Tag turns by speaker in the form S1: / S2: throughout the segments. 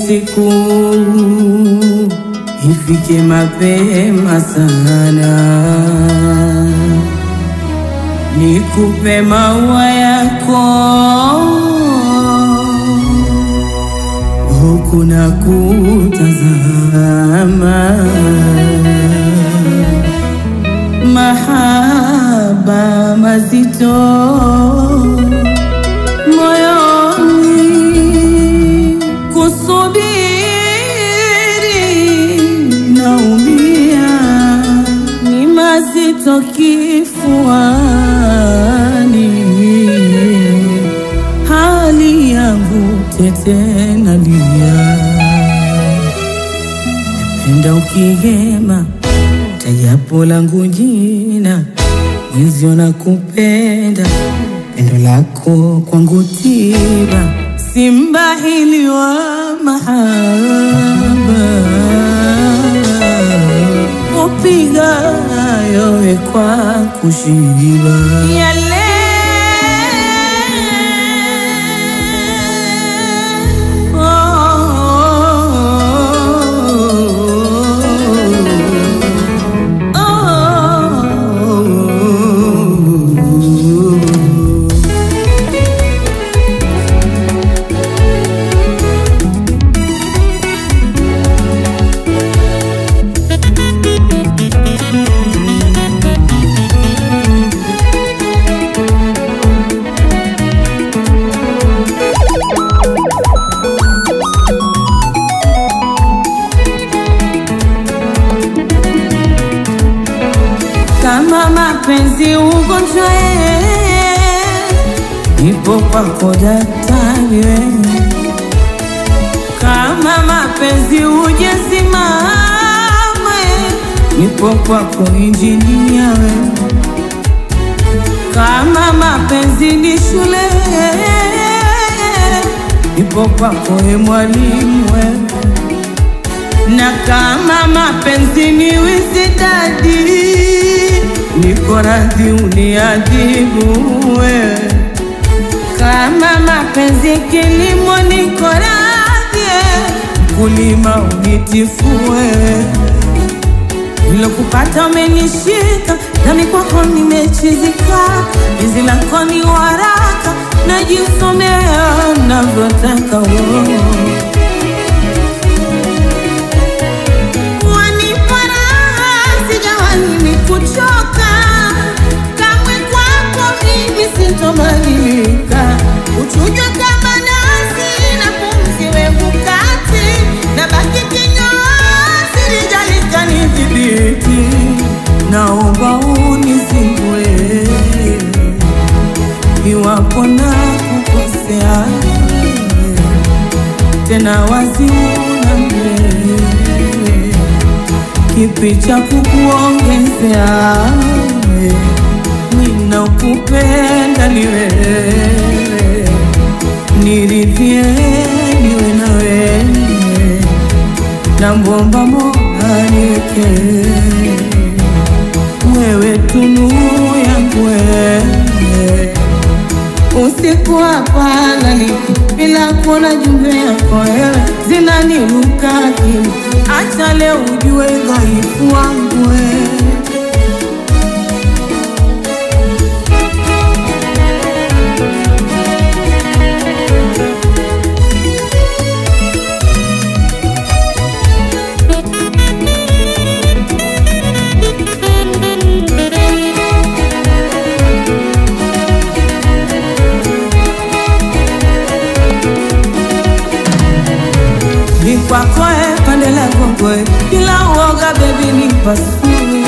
S1: siku ifike mapema sana, nikupe maua yako huku na kutazama mahaba mazito moyoni, kusubiri naumia, ni mazito kifuani, hali yangu tete nalia, penda ukihema tajapo langu jina mwenzio na kupenda pendo lako kwangu tiba simbahili wa mahaba upiga yowe kwa kushiba yale kama mapenzi ugonjwa, nipo kwako daktari wewe. Kama mapenzi ujesimama, nipo kwako injinia wewe. Kama mapenzi ni shule, nipo kwako e mwalimu wewe na kama mapenzi ni wisidadi, niko radhi uniadhibu wewe. Kama mapenzi kilimo, niko radhi mkulima unitifu wewe. Nilokupata umenishika, nami kwako nimechizika. Penzi lako ni waraka, najisomea navyotaka wewe. Wanipa raha, sijawahi mimi kuchoka. Kamwe kwako mimi sintomalizika. Uchujwe kama nazi na pumzi wewe kati, na baki kinyozi lijalika nidhibiti. Naomba unizimbue iwapo na kukosea tena wazi unambele kipi cha kukuongezea ninakupenda ni wewe niridhie niwe na wewe na mbomba Mola niweke wewe tunu yangu wewe usiku hapa naliki bila kuona jumbe yako wewe zinaniruka akili, acha leo ujue dhaifu wangu wewe. ni kwako e, pande lako kwe, bila uoga bebi ni pasue.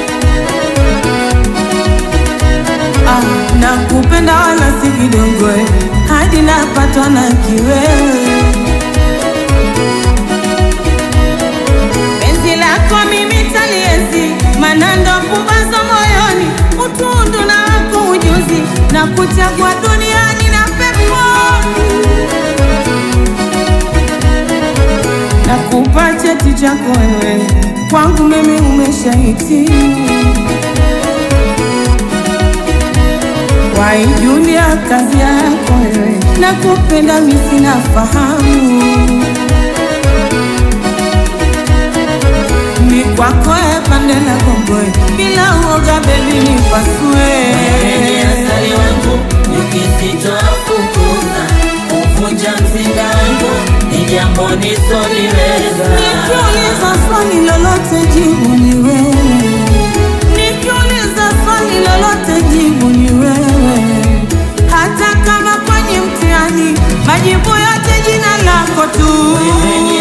S1: Ah, nakupenda wala si kidogo e, hadi napatwa na kiwewe. Penzi lako mimi taliezi, manando pumbazo moyoni, utundu na wako ujuzi, na kuchagua duniani na peponi nakupa cheti chako wewe, kwangu mimi umeshahitimu. Waijulia kazi yako wewe, nakupenda mimi sina fahamu. na gongoe bila uoga bebi nipasue
S2: Ni asali wangu nikisitoafukuza kuvunja mzinga wangu ni jambo nisoliweza
S1: Nikiuliza swali lolote jibu ni wewe, nikiuliza swali lolote jibu ni wewe, hata kama kwenye mtihani majibu yote jina lako tu.
S2: Wewe ni